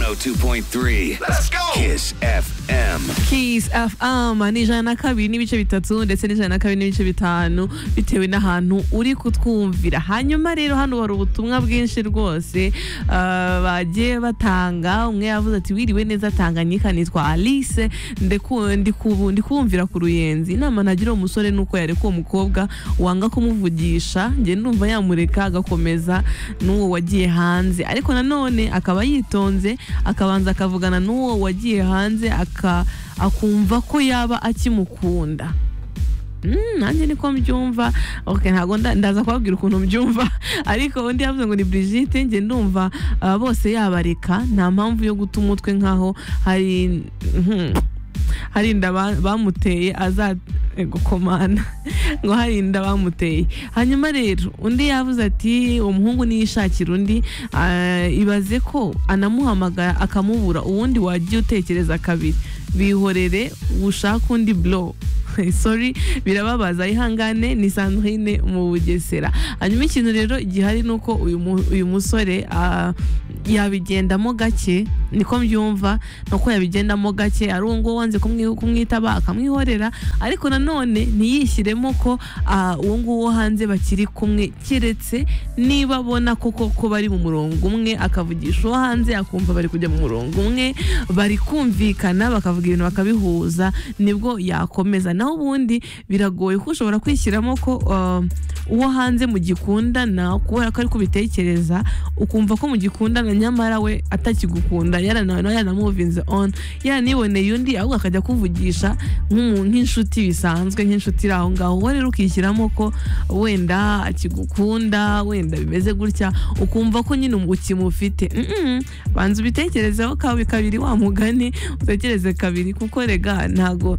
102.3. Let's go. Kiss FM. Kiss FM ni ijana na kabiri n'ibice bitatu ndetse n'ijana na kabiri n'ibice bitanu bitewe n'ahantu uri kutwumvira hanyuma rero hano hari ubutumwa bwinshi rwose ah, bagiye batanga umwe yavuze ati wiriwe neza tanganyika nitwa alice Ndeku- ndikubu- ndikumvira ku ruyenzi inama nagira uwo musore ni uko yareka uwo mukobwa wanga kumuvugisha njye ndumva yamureka agakomeza n'uwo wagiye hanze ariko nanone akaba yitonze akabanza akavugana n'uwo wagiye hanze aka- akumva ko yaba akimukunda Mm, nanjye niko mbyumva ok ntabwo nda- ndaza kubabwira ukuntu mbyumva ariko undi yavuze ngo ni Brigitte njye ndumva aba bose yabareka nta mpamvu yo guta umutwe nkaho hari mhm, hari inda ba- bamuteye aza gukomana ngo hari inda bamuteye hanyuma rero undi yavuze ati uwo muhungu niyishakira undi ah, ibaze ko anamuhamagara akamubura uwundi wagiye utekereza kabiri bihorere ushake undi blow sorry birababaza ihangane ni sandrine mu bugesera hanyuma ikintu rero gihari ni uko uyu mu- uyu musore ah, yabigendamo gake niko mbyumva ni uko yabigendamo gake ari uwo nguwo wanze kumwi- kumwitaba akamwihorera ariko nanone ntiyishyiremo ko ah, uwo nguwo hanze bakiri kumwe keretse niba abona koko ko bari mu murongo umwe akavugisha uwo hanze akumva bari kujya mu murongo umwe bari kumvikana bakavuga ibintu bakabihuza nibwo yakomeza naho ubundi biragoye ko ushobora kwishyiramo ko um, uwo hanze mugikundana kubera ko ari kubitekereza ukumva ko mugikundana nyamara we atakigukunda yaranawe nawe yaranamuvinze on yaraniboneye undi ahubwo akajya kuvugisha nk'umu- nk'inshuti bisanzwe nk'inshuti iri aho ngaho wowe rero ukishyiramo ko wenda akigukunda wenda bimeze gutya ukumva ko nyine ukimufite Mm-mm. banza ubitekerezeho kabi kabiri wa mugani utekereze kabiri kuko rega ntago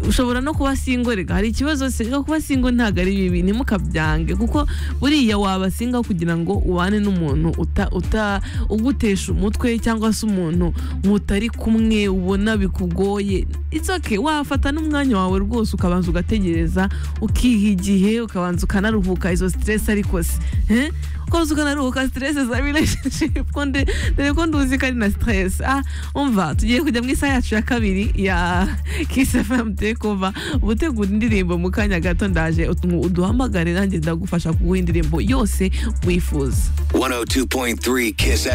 ushobora no kuba singo rega hari ikibazo se no kuba singo ntago ari bibi ntimukabyange kuko buriya waba singa kugira ngo ubane n'umuntu uta uta ugutesha umutwe cyangwa se umuntu mutari kumwe ubona bikugoye it's okay wafata n'umwanya wawe rwose ukabanza ugategereza ukiha igihe ukabanza ukanaruhuka izo stress ariko se eh? ukabanza ukanaruhuka stress za relationship ko nde- dore ko nduzi ko ari na stress ah umva tugiye kujya mu isaha yacu ya kabiri ya Kiss FM Takeover ubutegura indirimbo mu kanya gato ndaje utu- uduhamagare nanjye ndagufasha kuguha indirimbo yose wifuza 102.3 Kiss